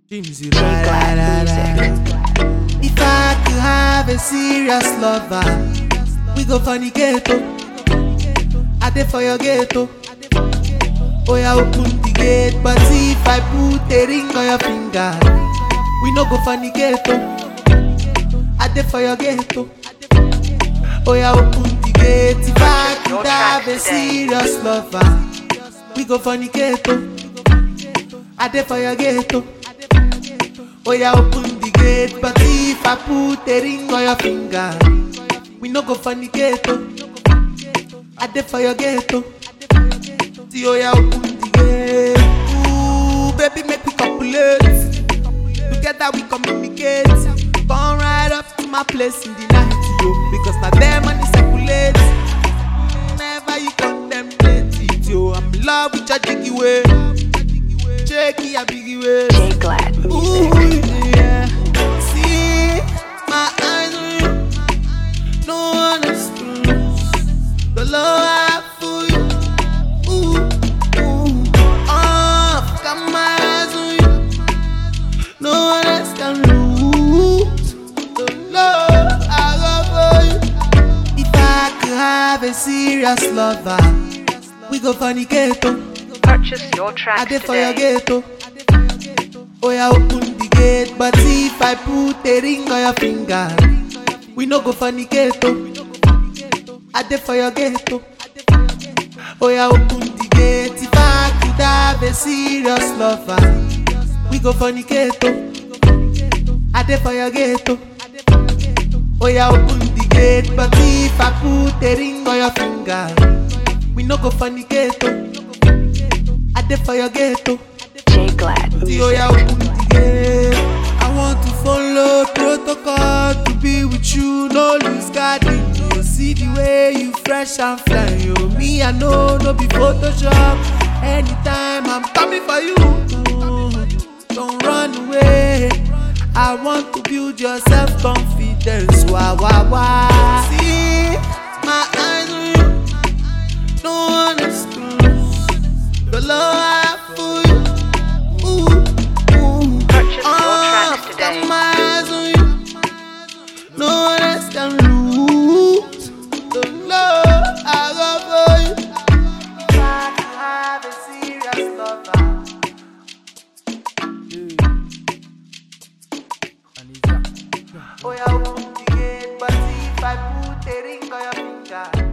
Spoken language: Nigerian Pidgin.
Jimsy, Glad music. If I could have a serious lover, we go funny ghetto. I dey for your ghetto. Oh yeah, open the gate, but if I put a ring on your finger, we no go funny ghetto. I dey for your ghetto. Oh yeah, open the gate. If I Purchase your could have a tracks today. serious lover, we go funny ghetto. I dey for your ghetto. Oh yeah, open the gate, but if I put a ring on your finger, we no go funny ghetto. I dey for your ghetto. See, oh yeah, open the gate. Ooh, baby, make we copulate. Together we communicate. Come right up to my place in the night, yo, because now there money circulate. Never you contemplate it, yo. I'm in love with your jiggy way. Shaky, a biggie way. J Glad Ooh, music. yeah. See, my eyes on you. No one else can. The love I have for you. Ooh, ooh. Oh, got my eyes on you. No one else can lose. The love I got for you. If I could have a serious lover, we go funny ghetto. Purchase your I tracks dey for your today. ghetto. Oh yeah, open the gate, but if I put a ring on your finger, we no go funny ghetto. I dey for your ghetto. Oh yeah, open the gate. If I could have a serious lover, we go funny ghetto. I dey for your ghetto. Oh yeah, open the gate, but if I put a ring on your finger, we no go funny ghetto. I dey for your ghetto. J Glad See, oh music. yeah, open the gate. I want to follow protocol to be with you, no lose guarding. You see the way you fresh and fly, yo. Me, I know, no be Photoshop. Anytime I'm coming for you, don't run away. I want to build your self confidence. Wah wah wah. See my eyes on you, no one else can lose. The love I have for you. Ooh, ooh. Purchase your Ah, tracks got today. my eyes on you. No one else can lose the love I got for you. If I could have a serious lover. Oh yeah, open the gate, but if I put a ring on your finger,